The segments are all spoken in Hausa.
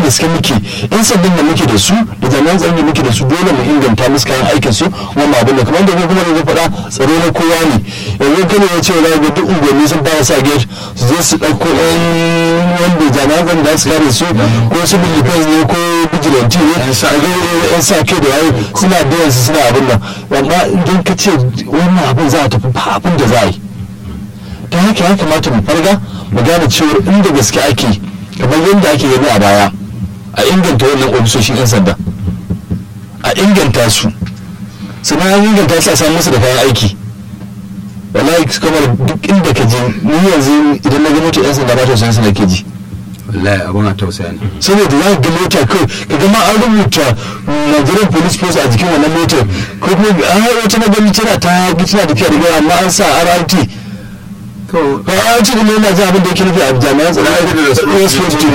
gaske muke yan sabbin da muke da su da jami'an tsaron da muke da su dole mu inganta musu kayan aikin su wani abin da kamar da kuma da faɗa tsaro na kowa ne yanzu kana ya ce wani ga duk unguwanni sun fara sa gate su je su ɗauko yan wanda jami'an tsaron da su kare su ko su bi ne ko vigilante ne yan sa kai da yayi suna biyan su suna abin nan amma idan ka ce wannan abin za a tafi ba abin da za a yi ta haka ya kamata mu farga mu gane cewa inda gaske ake kamar yadda ake gani a baya a inganta wannan ofisoshin 'yan sanda a inganta su sannan an inganta su a samu musu da kayan aiki wallahi kamar duk inda ka je ni yanzu idan na ga mota 'yan sanda ba ta san suna ke ji wallahi abun a tausaya ne saboda za ka ga mota kawai ka ga ma an rubuta Nigerian police force a jikin wannan motar ko kuma an wata na gani tana ta tana tafiya da amma an sa RRT to ba a ci da yana ji abin da yake nufi a jami'an tsaro a da su to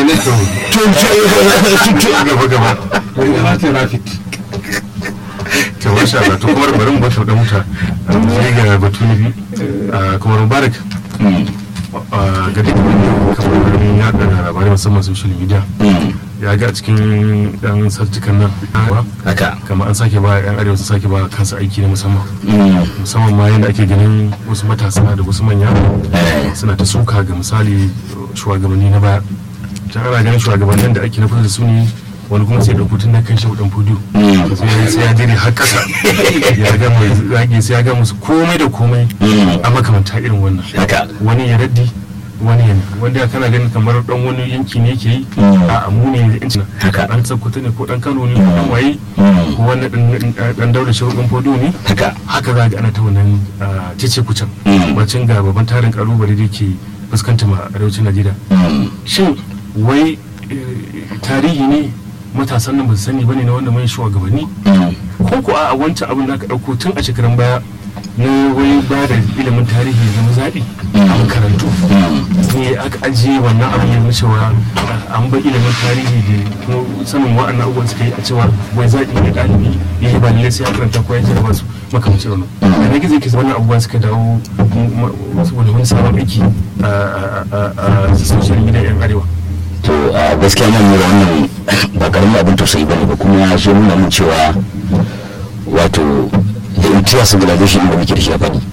gaba gaba na traffic to masha Allah to kuma bari mu bar da muta sai ga batu na biyu kuma mubarak ga duk kamar yaɗa labarai musamman social media ya ga a cikin dan sarjikan nan haka kamar an sake ba yan arewa sun sake ba kansu aiki na musamman musamman ma yadda ake ganin wasu matasa da wasu manya suna ta suka ga misali shugabanni na baya ta ana ganin shugabannin da ake na kusa da su ne wani kuma sai da hutun na kan shi dan fudu sai ya dire har kasa ya ga mai zage sai ya ga musu komai da komai a makamanta irin wannan haka wani ya raddi wani ya wanda kana ganin kamar dan wani yanki ne ke yi a amu ne da incin Haka. dan tsakkwato ne ko dan kano ne ko dan waye ko wani dan daura shauƙin fodo ne haka haka za ga ana ta wannan ah, cece kucan Mm. bacin ga babban tarin kalubale da ke fuskanta ma arewacin najeriya shin wai eh, tarihi ne matasan nan ba su sani bane na wanda mai shugabanni ko ko a wancan abin da aka ɗauko tun a shekarun baya na wai ba da ilimin tarihi zama zaɓi a makarantu ne aka ajiye wannan abin ya nuna cewa ah, an bar ilimin tarihi da kuma sanin wa'annan abubuwan suka yi a cewa wai zaɓi ne ɗalibi ya yi ba lallai sai ya karanta ko ya jarraba su makamancin wannan da na gizo ke wannan abubuwan suka dawo m- m- saboda wani sabon aiki a a- a- a social media yan arewa to a gaskiya nan nura wannan ba karamin abin tausayi bane ba kuma ya zo nuna mun cewa wato da intiya civilization da muke da shi a faɗi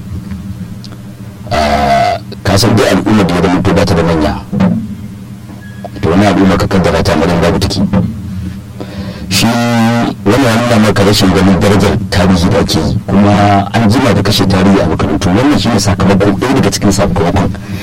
ka san dai al'ummar da ya zama to ba ta da manya to wani al'umma ka kaddara ta madan babu take shi wannan ya nuna maka rashin ganin darajar tarihi da ake yi kuma an jima da kashe tarihi a makarantu wannan shi ne sakamakon ɗaya daga cikin sakamakon